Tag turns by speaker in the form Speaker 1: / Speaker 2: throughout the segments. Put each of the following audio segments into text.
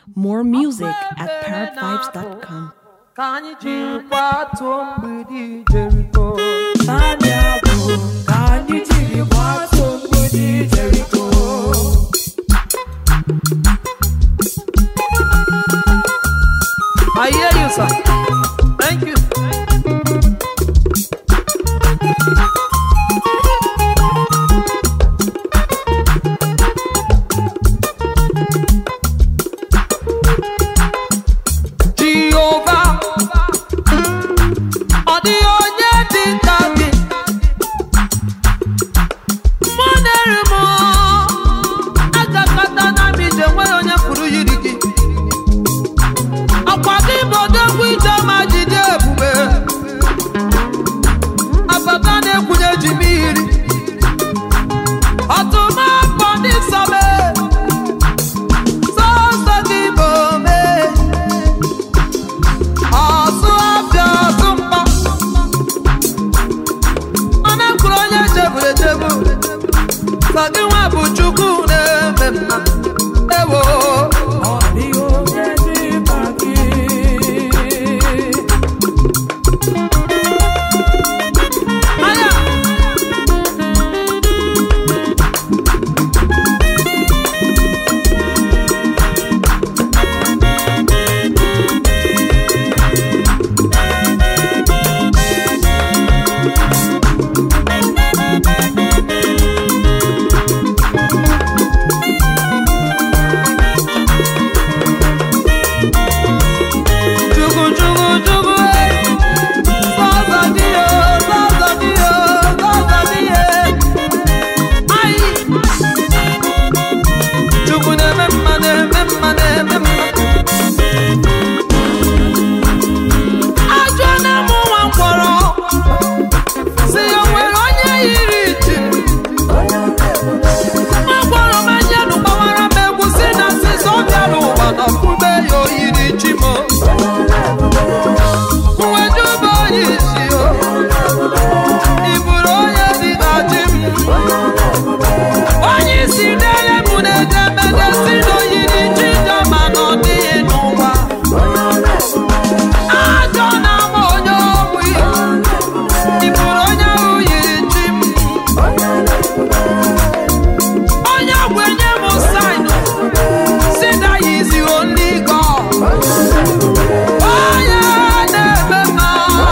Speaker 1: More music at parrotvibes.com.
Speaker 2: ka anyị jiri kwatuo mgbidi Jeriko
Speaker 3: Naanị abụ ka anyị jiri gbatuo mgbidi Jeriko.
Speaker 2: I hear you sir thank you Jehova ọ dịghị onye dị ka gị mụ na-eri m agakọta na mbije enweghị onye pụrụ yiri gị akwa gị bụ odogwu ije ma jide ebube abata na-ekwunye ji mmiri ọtụma afọ ndị sọme sọsọ gị bụ omee ọsụ afịa ọsụ mkpọ ọ na-ekwuru onye cheburu echebu sọ gị nwa bụ chukwu na-eme mma ewo
Speaker 3: Ọ dịghị onye dị ka gị.
Speaker 2: anya chukwu chukwu chukwu sọsọ gị o sọsọ gị o sọsọ gị e ayi chukwu na-eme mma na-eme mma na-eme mma ajọ na mụ nwa mkpọrọ si ya o nwere onye yiri ji nwa mkpọrọ ma njenụ gbawara m egwu si na nsịsọ bịara ụwa na kwube ya oyiri chi m Mwejuba yisi o Iburu onye dị ka chi m Onye isi dele mụ na-edemede si n'oyiri chi jọma na ọ dịghị n'ụwa Ajọ na ama onye ogbi Iburu onye ahụ yiri chi m Onye gwenye m saịnụ si na yizi only God onye na-eme mma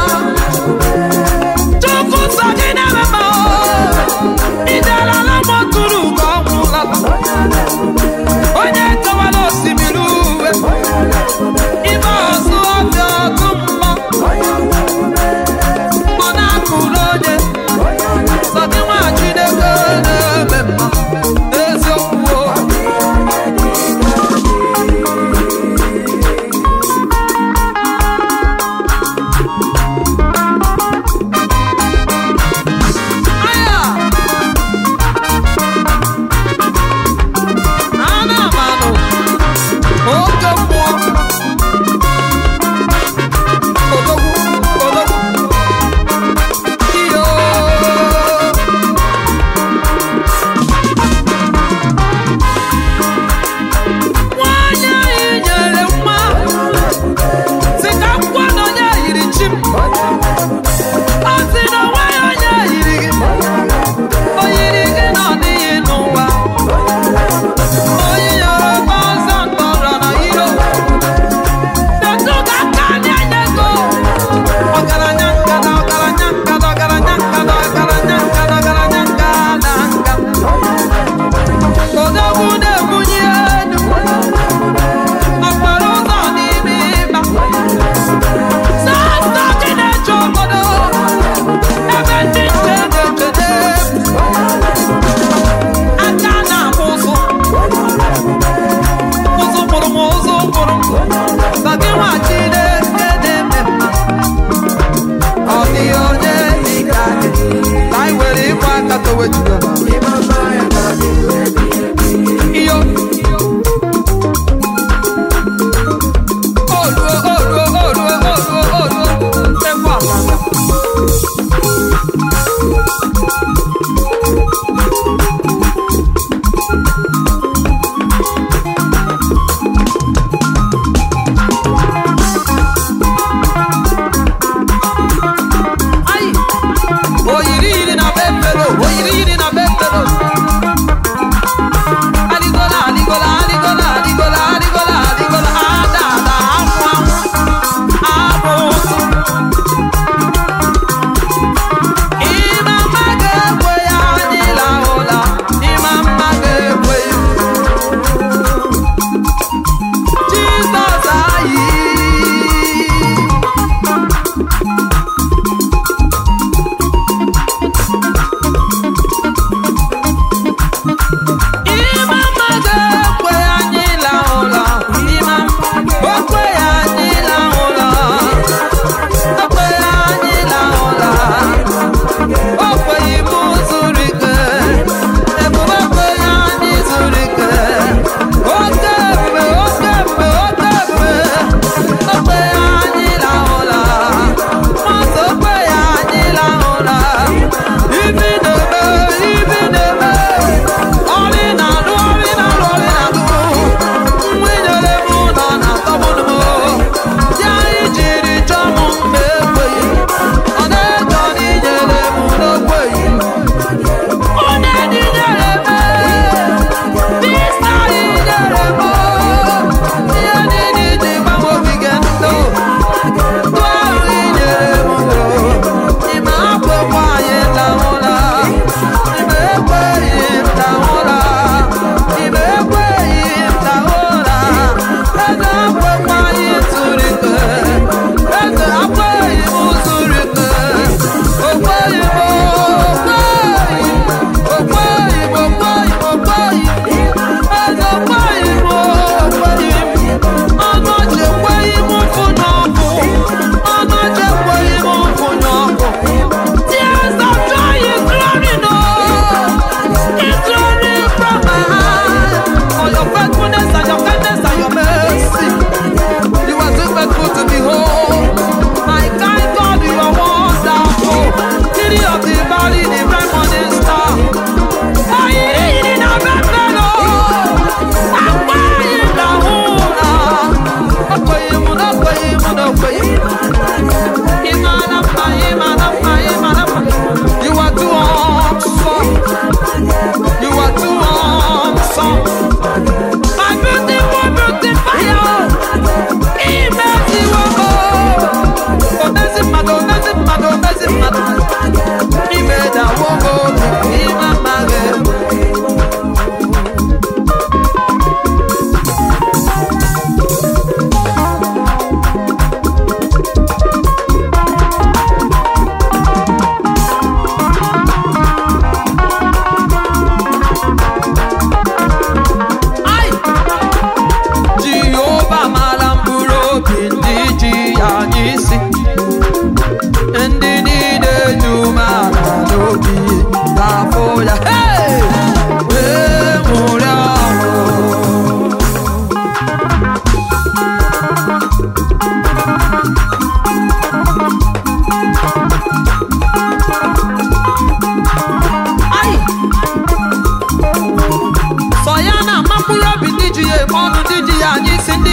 Speaker 2: chukwu nsọ gị na-eme mma idelala mọtụrụ ka ọ nwụla onye kewara osimiri uwe ime ọzụ ọbịa ọtụ mma ọ na-akụrụ onye sọ gị nwa Chineke na-eme mma eziokwu o. Aya! Ana m anụ oke mmụọ odogwu odogwu iyo nwanyị anyị nyere nwa si ka akwụkwọ na onye yiri chi m ọ sị na onweghị onye yiri gị o yiri gị na ọ dịghị n'ụwa onye yọrọ ọzọ mkpọrọ na iro detụ ka aka anyị enye go ọgaranya nkada ọgaranya nkada ọgaranya nkada ọgaranya nkada ọgaranya nkada nka odogwu na-ebunye elu okporo ụzọ n'ime ịba sọsọ gị na-eche obodo ebe ndị nche na-echede aka na-akpụ ụzụ ụzụ kpụrụ m ụzụ kpụrụ m sọ gị nwa Chineke na-eme mma ọ dịghị onye dị ka gị ka anyị were ịkwa aka towe Jehova iyo oluo oluo oluo oluo oluo ekwe amama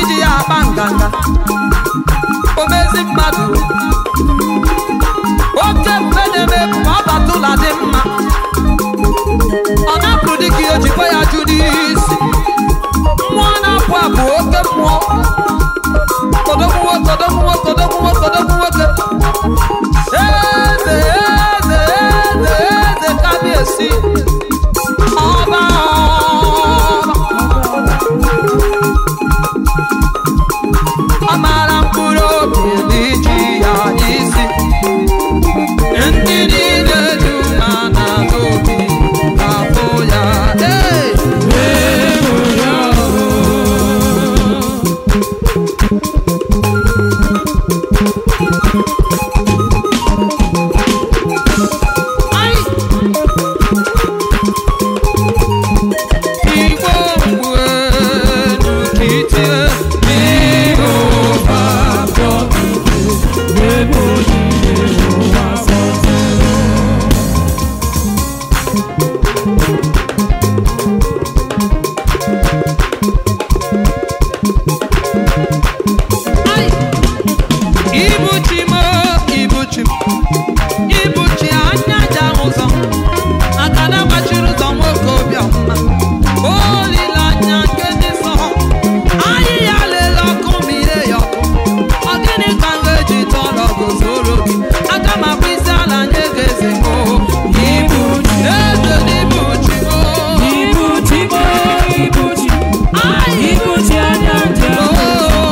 Speaker 2: iji ya akpa nganga omezi mmadụ oke ebube na-eme ebume ọ batụla dị mma ọ na-apụ dịka ihe ojikwa ya jụ n'isi mmụọ na-apụ apụ oke mmụọ kodogwu nwoke kodogwu nwoke kodogwu nwoke kodogwu nwoke eze eze eze eze kabiesi ọba ọba ọ mara mkpụrụ obi n'iji ya isi ndị niile dị umeala n'obi ga-afụ ya ee Ai! Igbo mgbu elu ka itie n'ihu Ai! Ibuchi m ibuchi m ibuchi anya ja ụzọ aka na gbachiri ụzọ nwoke obiọma olileanya nke ndị nsọ anyị ya lele ọkụ ma ire ya ọkụ ọ gịnị ka m ga-eji tọrọ gozoro gị aka m akpụ isi ala nye gị eze m ibu eze na ibuchi m
Speaker 3: Ibuchi mo, ibuchi,
Speaker 2: Ai!
Speaker 3: ibuchi anya njem.
Speaker 2: Oh,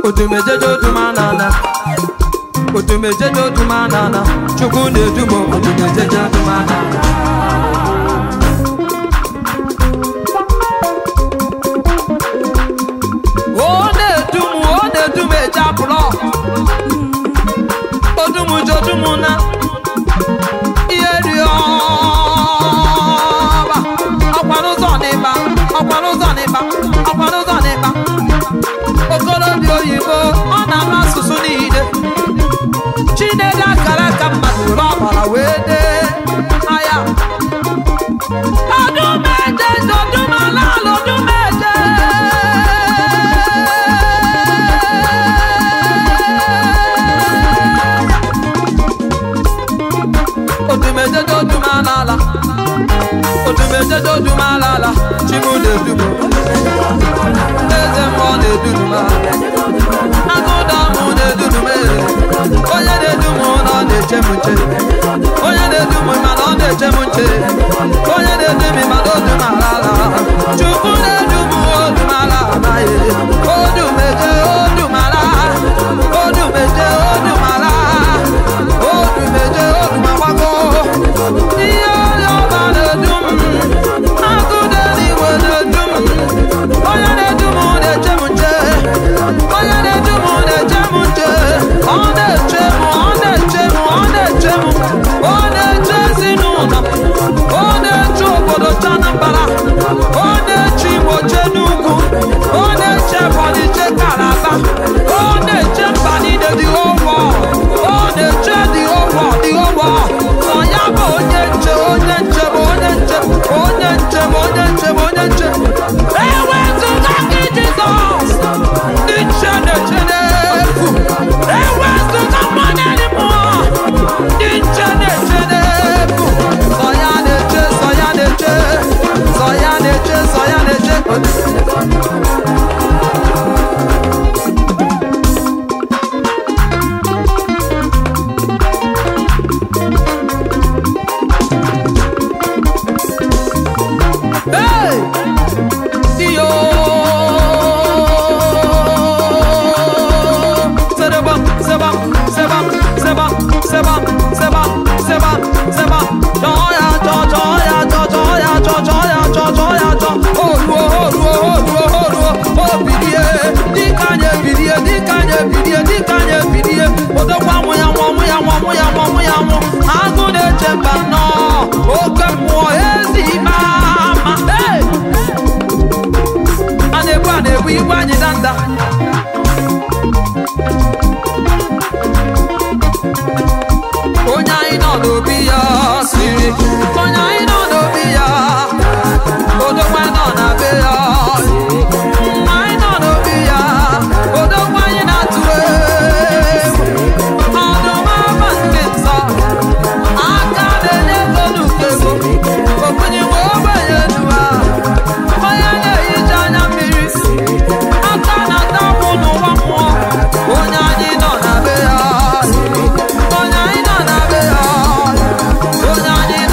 Speaker 2: odumejeje odumanana odumejeje odumanana chukwu na-edu m odumejeje odumanana ọ na-edu m ọ na-edu m eje apụlọ odumujodumu na ihe dị ọba ọkwara ụzọ n'ịba ọkwara ụzọ n'ịba ọkwara ụzọ n'ịba okorobịa oyibo ọ na-ama asụsụ niile chinedu akara ka mmadụ were ọbara wee dee aya ọdụmeje ọdụmala ọdụmeje odumejeje odumalala odumejeje odumalala chimudedumo eze mmụọ na-eduduma agụdamụ na-edudume onye na-edumu na ọ na-eche m nche onye na-edumu mana ọ na-eche m nche onye na-edumi mana odumalala chukwu na-edumu odumala amaghị odumeje odumala odumeje odumala odumeje odumagbago ihe onye ọba na-edum agụde n'igwe na-edum onye na-edum na-eche m nche onye na-edum na-eche m nche ọ na-eche m ọ na-eche m ọ na-eche m ọ na-eche ezinụlọ m ọ na-eche obodo chanambara ọ na-eche igbo che n'ugwu ọ na-eche ebonyi che kalaba ọ na-eche mba niile dị ụgwọ ọ na-eche dị ụgwọ dị ụgwọ ọ ya bụ onye nche onye nche bụ onye nche onye nche bụ onye nche bụ onye nche ewezụga gị jizọs ndị nche na-eche n'efu ewezụga mmanya dị mmụọ ndị nche na-eche n'efu sọ ya na-eche sọ ya na-eche sọ ya na-eche sọ ya na-eche Hey! Dio! Sebam, sebam, sebam, sebam, sebam, sebam, sebam, sebam. Joya, jo, joya, jo, joya, jo, joya, jo, joya, jo. Oruo, oruo, oruo, oruo, obilie. Dikanye bilie, dikanye bilie, dikanye bilie. Odogwa mụ ya nwụ, mụ ya nwụ, mụ ya nwụ, mụ ya nwụ. Agụ na-eche mba nnọọ. Oke mmụọ ezi mama. Hey! a na-egbu a na-egbu igwe anyị danda onye anyị nọ n'obi ya siri onye anyị nọ n'obi ya odogwa nọ na be ya anyị nọ n'obi ya odogwa anyị na-atụ egwu ọdụm ama nke nsọ aka na-enye ego n'ukego okunyiwe ogbenye nuwa onye na-ehicha anya mmiri aka na-ata akwụ n'ụwa mmụọ onye anyị nọ na be ya onye anyị nọ na be ya onye anyị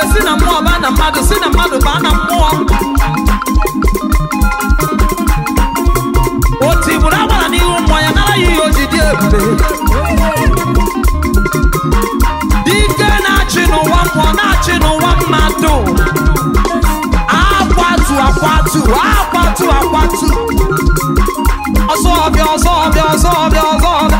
Speaker 2: ebube si na mmụọ baa na mmadụ si na mmadụ baa na mmụọ o tigburu agbara n'ihu mmụọ ya nara ya ihe o ji dị ebube dike na-achị n'ụwa mmụọ na-achị n'ụwa mmadụ akwatu akwatu akwatu akwatu ọsọ ọbịa ọsọ ọbịa ọsọ ọbịa ọsọ ọbịa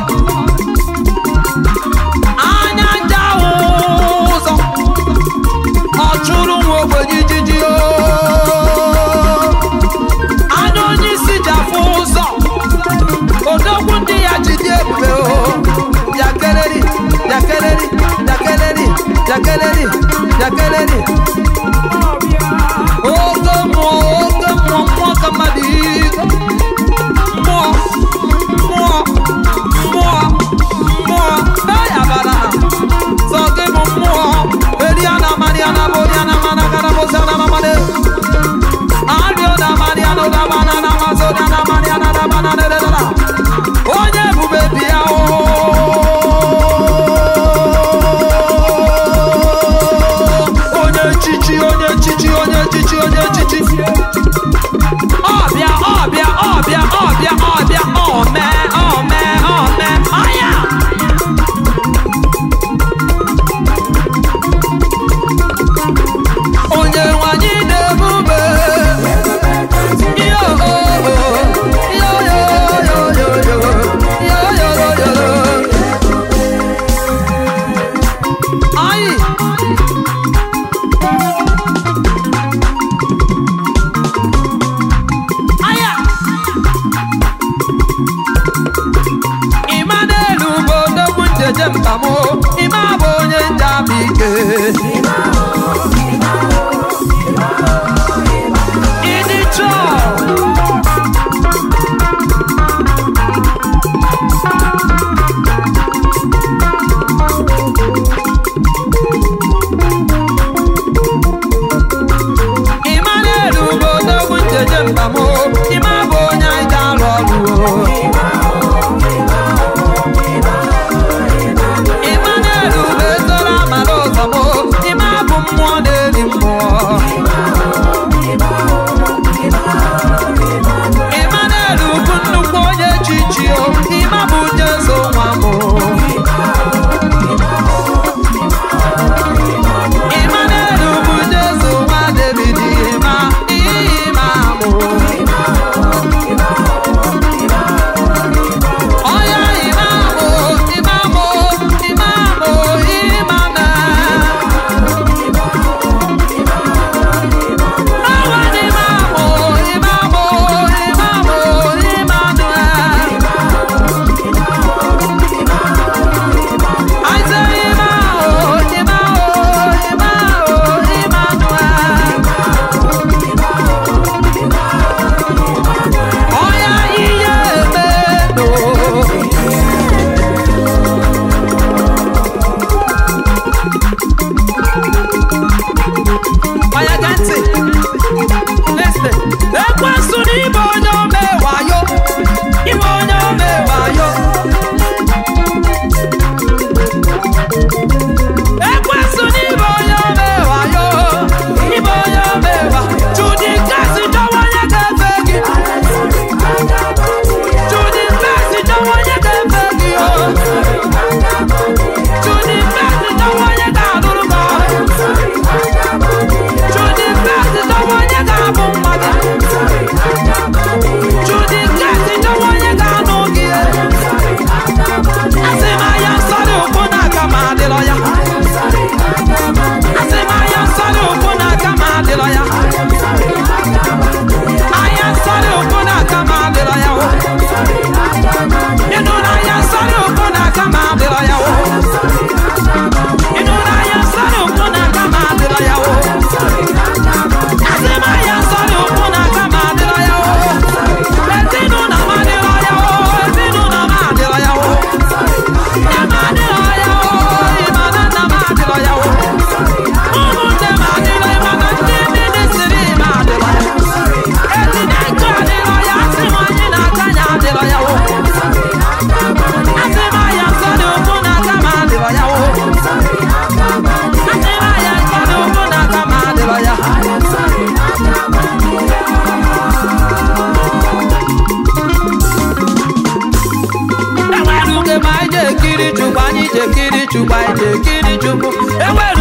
Speaker 2: anya ndị ahụ ụzọ ọ chụrụ nwa ogbenye ijiji o anya onye isi ji afụ ụzọ odogwu ndị ya ji dị ebube o yakeleri yakeleri yakeleri yakeleri yakeleri oke mmụọ oke mmụọ mmụọ ka mmadụ iko mmụọ mmụọ mmụọ mmụọ eyabara sọ gị bụ mmụọ eriana mariana boriana mana garabosiana mamade ario na mariana da banana mazoriana mariana da banana da da onye ebube bịa o onye chichi onye chichi onye chichi onye chichi ọbịa ọbịa ọbịa ọbịa ọbịa ome ome ome anya onye nwanyị na-ebube yo yo yo yo yo yo yo yo yo yo Ai! Aya! Ịma n'elu bụ odogwu njeje mbamo ịma bụ onye njama ike ịdị chọọ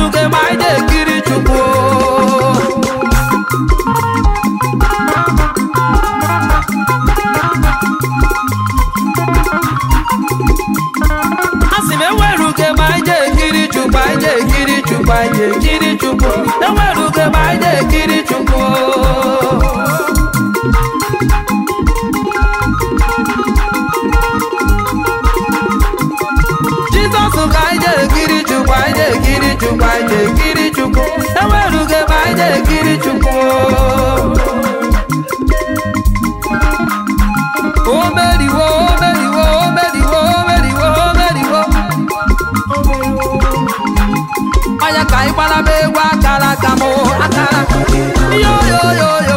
Speaker 2: enwerughị ma anyị na-ekiri chukwu asị m enwerughị ma anyị na-ekiri chukwu anyị na-ekiri chukwu anyị na-ekiri chukwu enwerughị ma anyị na-ekiri chukwu jizọs ka anyị na-ekiri chukwu anyị na-ekiri chukwu anyị na-ekiri chukwu enwerughị ebe anyị na-ekiri chukwu o meriwo o meriwo o meriwo o meriwo o meriwo ọnya ka anyị gbalaba egwu akara aka m akara yo yo yo